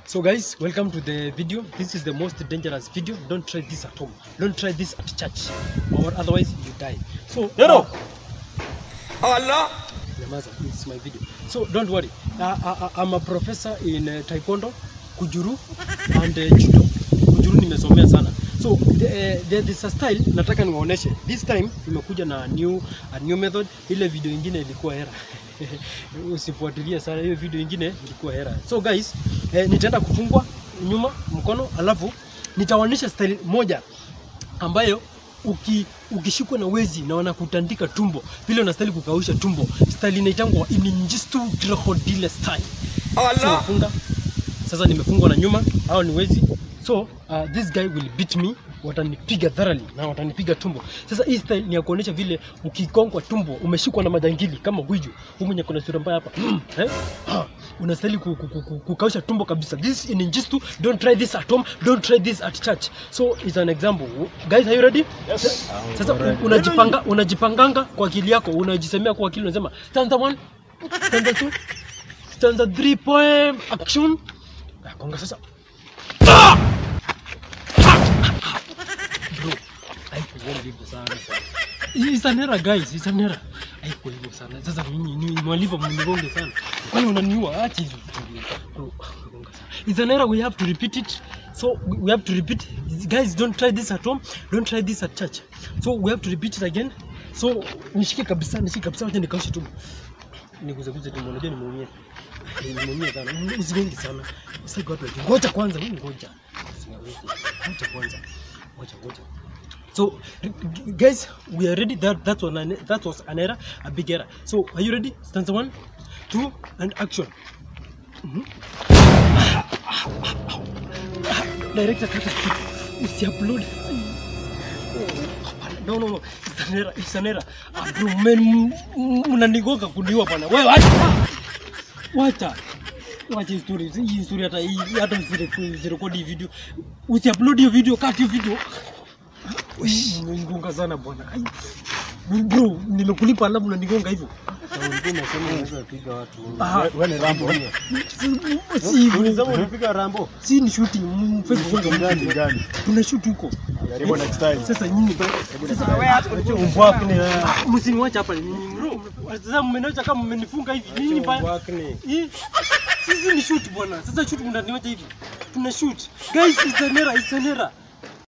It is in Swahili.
So guys, welcome to the video. This is the most dangerous video. Don't try this at home. Don't try this at church, or otherwise you die. So Hello. Allah. Nyamaza, this is my video. So don't worry. Uh, uh, I'm a professor in uh, Taekwondo, Kujuru and uh, Judo. Kujuru nimesomea sana. So the, uh, there is a style nataka niwaoneshe. This time nimekuja na new, a new method. Ile video ingine ilikuwa hera. Usifuatilie sana hiyo video ingine ilikuwa hera. So guys, eh, nitaenda kufungwa nyuma mkono alafu nitawaonyesha style moja ambayo uki, ukishikwa na wezi na wanakutandika tumbo vile unastahili kukausha tumbo style inaitangwa ininjistu krokodile style so, Allah. nafunga sasa nimefungwa na nyuma hao ni wezi so uh, this guy will beat me watanipiga thoroughly na watanipiga tumbo sasa hii style ni ya kuonyesha vile ukikongwa tumbo umeshikwa na majangili kama huyu huyu mwenye kuna sura mbaya hapa eh? Ah, unastahili ku- ku- ku- ku- kukausha tumbo kabisa this in injistu don't try this at home don't try this at church so it's an example guys are you ready Yes. sasa u- unajipanga unajipanganga kwa akili yako unajisemea kwa akili unasema stanza 1 stanza 2 stanza 3 poem action Ah, konga sasa bro haikuwa hivyo sana It's an error guys, it's an error. Haikuwa hivyo sana. Sasa mimi ni mwalimu mnigonge sana. Kwani unaniua? Acha hizo vitu. Bro, gonga sana. It's an error we have to repeat it. So we we have to repeat. Guys, don't try this at home. Don't try this at church. So we have to repeat it again. So nishike kabisa, nishike kabisa, wacha nikaushe tu. Niguzeguze tu, unajua nimeumia. Nimeumia sana. Usigonge sana. Sasa watu wajue. Ngoja kwanza, mimi ngoja. Ngoja kwanza. Ngoja, ngoja. So, g- guys, we are ready. That that was an that was an error, a big error. So, are you ready? Stanza one, two, and action. Mhm. Director, kata kitu. Usiupload. Hapana, No, no, no. It's an error. It's an error. Ah, bro, man, m- m- mnanigonga kuniua bwana. Wewe wacha. Wacha. Wacha hii story. Hii story hata hii hata usire- usirekodi hii video. Usiupload hiyo video, cut hiyo video. Umenigonga sana bwana. Ai. Bro, nimekulipa alafu unanigonga hivyo. Ulikuwa unasema unaweza piga watu. Ah. Wewe ni Rambo. Si- Si hivyo. Ulisema ulipiga Rambo. Si ni shooting. Mfanye kugonga Gani mtu. gani? Tuna shoot huko. Jaribu next time. Sasa nyinyi Acha umbwak ni wewe. msiniwache hapa nyinyi bro. Sasa mmeniacha kama mmenifunga hivi. Nyinyi ba Umbwak ni. Hii, sisi ni shoot bwana. Sasa shoot mnaniwacha hivi. Tuna shoot. Guys, it's an error, it's an error.